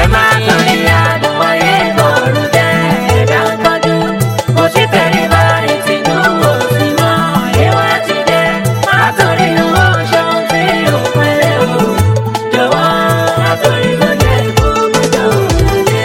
má torí àdùn ayé bọ̀rù jẹ́ ẹ̀dá ń kọjú kò sí tẹríba ìtìjú kò sí mọ́ ìwà ti dé má torí owó ṣeun tí ò pẹ́lẹ́ o jọ̀wọ́ má torí tó jẹ́ gbogbo tó lè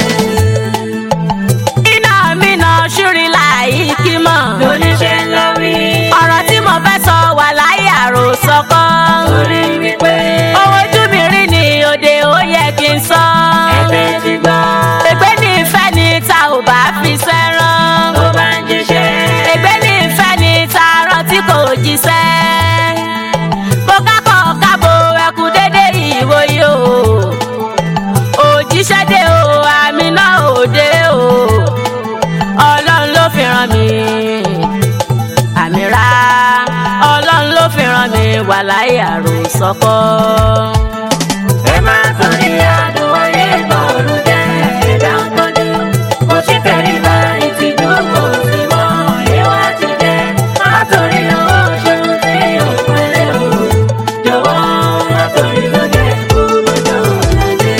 iná mi náà ṣúrí láì kí mọ̀. lóníṣẹ́ ńlá wí ọ̀rọ̀ tí mo fẹ́ sọ wà láyé àròsọ kan. torí wípé ohun ojú mi rí ni òde ó yẹ kí n sọ. ẹgbẹ́ ti gbọ́ ègbé ní ìfẹ́ ni ta ò bá fi sẹ́ràn. tó bá ń jíṣẹ́ ègbé ní ìfẹ́ ni ta rán tí kò jíṣẹ́. mo kákọ̀ kábo ẹkú dédé ìwò yìí o. òjíṣẹ́ dé o àmì náà ò dé o. ọlọ́run ló fi ràn mí. àmì ra ọlọ́run ló fi ràn mí wà láyé àròsọ kọ́. ẹ má torí àdùn ayé bọ̀rù jẹ́ ẹ̀dá ń kọjú kò sí tẹríba ìtìjú kò sí mọ́ ìwà ti dé má torí owó ṣeun tí ò pẹ́lẹ́ o jọ̀wọ́ má torí tó jẹ́ gbogbo tó lè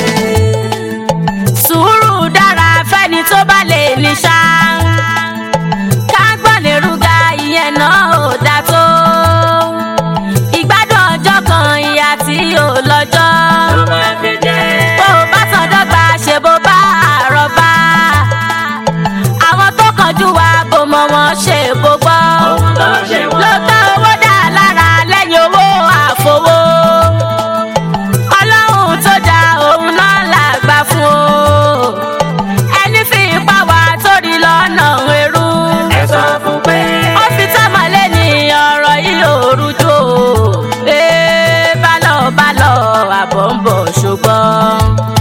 sùúrù dára fẹ́ni tó bá lè ní ṣá. kágbọ́n lè rúgà ìyẹn náà ò dá tó. ìgbádùn ọjọ́ kan ìyá tí ò lọ́jọ́. tó má fi jẹ́ bó o bá tán dọ́gba ṣe bó bá àárọ̀ bá. àwọn tó kánjú wa bò mọ̀ wọ́n ṣe bó gbọ́. ohun tó ṣe wọ́n. lóòótọ́ owó dá lára lẹ́yìn owó àfowó. ọlọ́run tó dá òun náà là gbà fún o. ẹni fi ipá wa torí lọ́nà ẹrú. ẹ sọ fún pé ó fi tọ́mọ̀lé ní ọ̀rọ̀ yìí ò rújú o. ee bálọ̀ bálọ̀ àbọ̀ ń bọ̀ ṣùgbọ́n.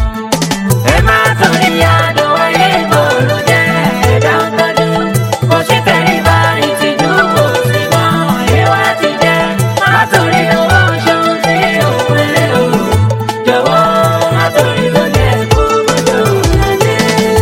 ẹ má torí àdùn ayé bọ̀rù jẹ́ ẹ̀dá ń kọjú kò sí tẹríba ìtìjú kò sí mọ́ ìwà ti jẹ́ má torí owó ṣeun tí ò pẹ́lẹ́ o jọ̀wọ́ má torí tó jẹ́ gbogbo tó lè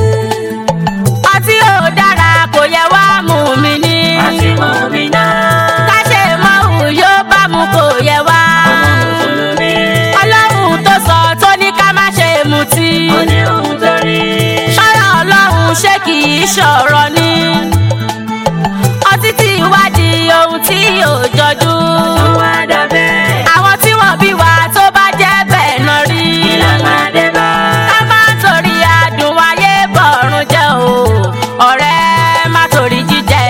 ọtí ò dára kò yẹ wá mú mi ní. àti mú mi náà ká ṣe mọ́hùn yóò bá mu kò yẹ wá. ọmọ mùsùlùmí ọlọ́run tó sọ tó ní ká má ṣe mutí. ó ní ohun tó rí ṣọ́rọ̀ ọlọ́run ṣé kì í ṣọ̀rọ̀ ni. ọtí tí ìwádìí ohun tí ò jọjú. tó wá dàbẹ́ àwọn tí wọ́n bí wa tó bá jẹ́ bẹ́ẹ̀ náà rí. ìlànà dé bá ká má torí adùn ayé bọ̀rùn jẹ́ o ọ̀rẹ́ má torí jíjẹ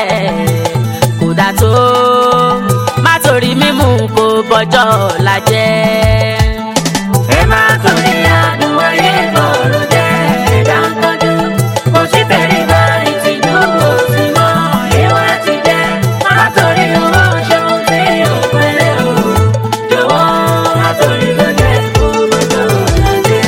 kò dà tó má torí mímu kò bọ́jọ́ la jẹ́. ẹ má torí àdùn ayé bọ̀rù jẹ́ ẹ̀dá ń kọjú kò sí tẹríba ìtìjú kò sí mọ́ ìwà ti jẹ́ má torí owó ṣeun tí ò pẹ́lẹ́ o jọ̀wọ́ má torí tó jẹ́ gbogbo tó lè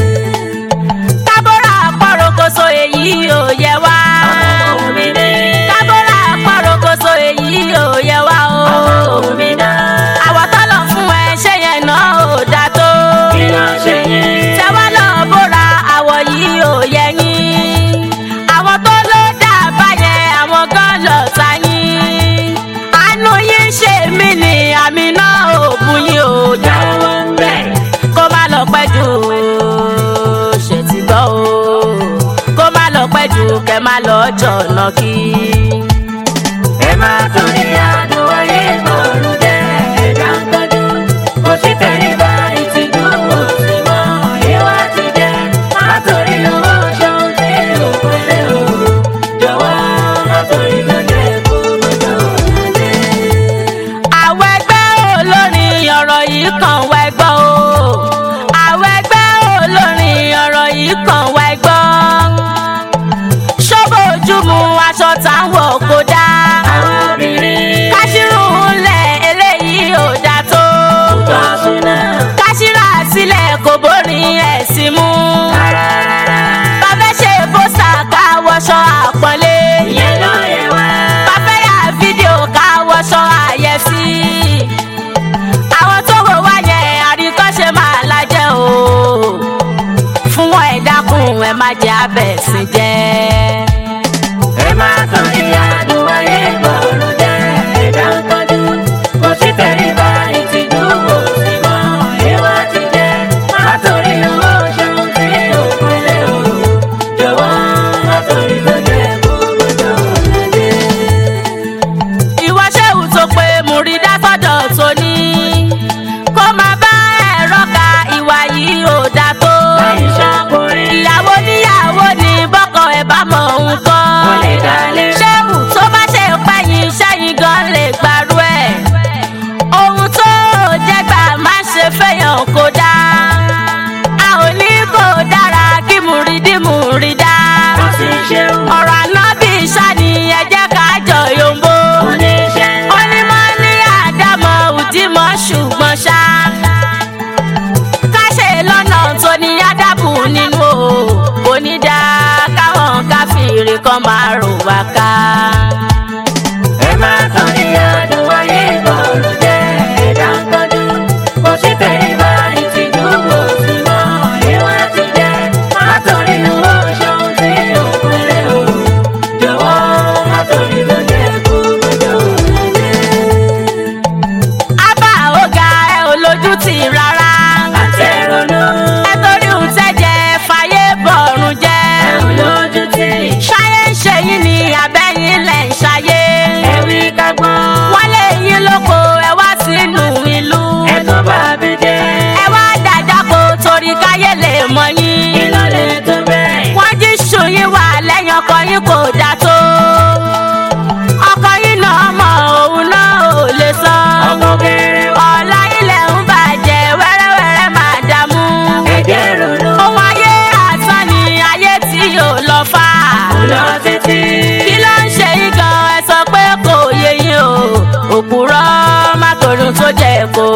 tábọ́rà pọ̀rọ̀kọ̀sọ èyí ò yẹ wá. ọmọ mi ní tábọ́rà pọ̀rọ̀kọ̀sọ èyí ò yẹ wá o. ọmọ mi náà àwọ̀ tọ́lọ̀ fún ẹ ṣé yẹn náà ò dá tó. kí ló ṣe yín tẹ́wọ́ lọ bóra àwọ̀ yìí ò yẹ yín. àwọn tó ló dà báyẹn àwọn gan lọ ta yín. àánú yín ṣe mí ni àmì náà ò bú yín ò já. jáwọ́ ń bẹ̀ kó má lọ pẹ́ jù ṣe ti gbọ́ o. kó má lọ pẹ́ jù kẹ́ má lọ jọ̀nà kí. ẹ má torí àdùn ayé bọ̀rù jẹ́ ẹ̀dá ń kọjú kò sí tẹríba ìtìjú kò sí mọ́ ìwà ti jẹ́ má torí owó ṣeun tí ò pẹ́lẹ́ o jọ̀wọ́ má torí tó jẹ́ gbogbo tó lè àwọn ẹgbẹ́ olórin ọ̀rọ̀ yìí kàn wá ẹgbọ́ o. àwọn ẹgbẹ́ olórin ọ̀rọ̀ yìí kàn wá ẹgbọ́. ṣọ́bọ̀ ojú mu aṣọ táwọn kò dá. àwọn obìnrin káṣírù ńlẹ̀ eléyìí ò dá tó. tó súná káṣírà sílẹ̀ kò bórin ẹ̀sìn mú. rárá rárá bàbá ṣe bóṣà káwọṣọ àpọ́nlé. ìyẹn ló yẹ wá bàbá yà fídíò káwọṣọ àyẹ̀sí. àwọn tó wò wá yẹn àríkọ́ṣe máa lájẹ́ o. fún wọn ẹ dákun ẹ má jẹ abẹ̀sìn jẹ́. ẹ má torí àdùn ayé bọ̀rù jẹ́ ẹ̀dá ń kọjú kò sí tẹríba ìtìjú kò sí mọ́ ìwà ti jẹ́ má torí owó ṣeun tí ò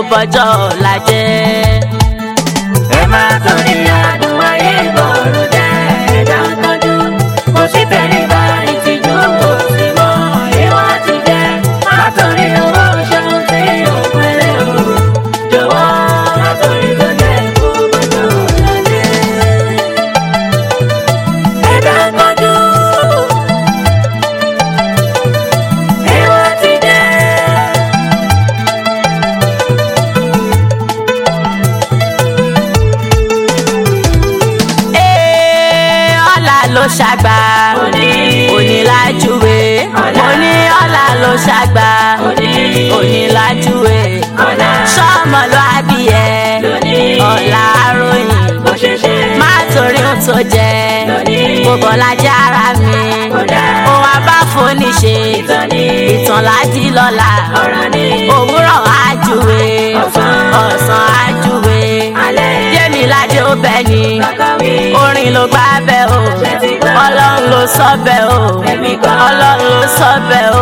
bọjọ́ ọ̀la jẹ́. ẹ má torí adùn ayé bọ̀rù jẹ́ ẹ̀dá ń tọ́jú kò sí tẹríba ìtìjú kò sí mọ́ ìwà ti jẹ́ má torí owó ṣeun tí yóò pẹ́lẹ́ o jọ̀wọ́ má torí tó jẹ́ kó bọ́jọ́ ọ̀la jẹ́ ẹ̀dá ń tọ́jú ìwà ti jẹ́. Ee, ọ̀la ló ṣàgbà Òní. onílájúwe Ọ̀la. mo ní ọ̀la ló ṣàgbà Òní. onílájúwe Ọ̀la. sọmọ ló abiyẹ Lónìí. ọ̀la aróyìn bó ṣe ṣe má torí ohun tó jẹ Lónìí. kò bọ́lá jẹ́ ara mi Kódà. òun abáfóní ṣe ìtàn ní ìtàn láti lọ́la ọ̀rọ̀ ní òwúrọ̀ ájúwe Ọ̀sán. ọ̀sán ájúwe alẹ́ yémi ládé ó bẹ ni kọ́kọ́wé orin ló gbá bẹ́ o Ṣé ti gbọ́? ọlọ́run ló sọ bẹ́ o Èmi kọ́. ọlọ́run ló sọ bẹ́ o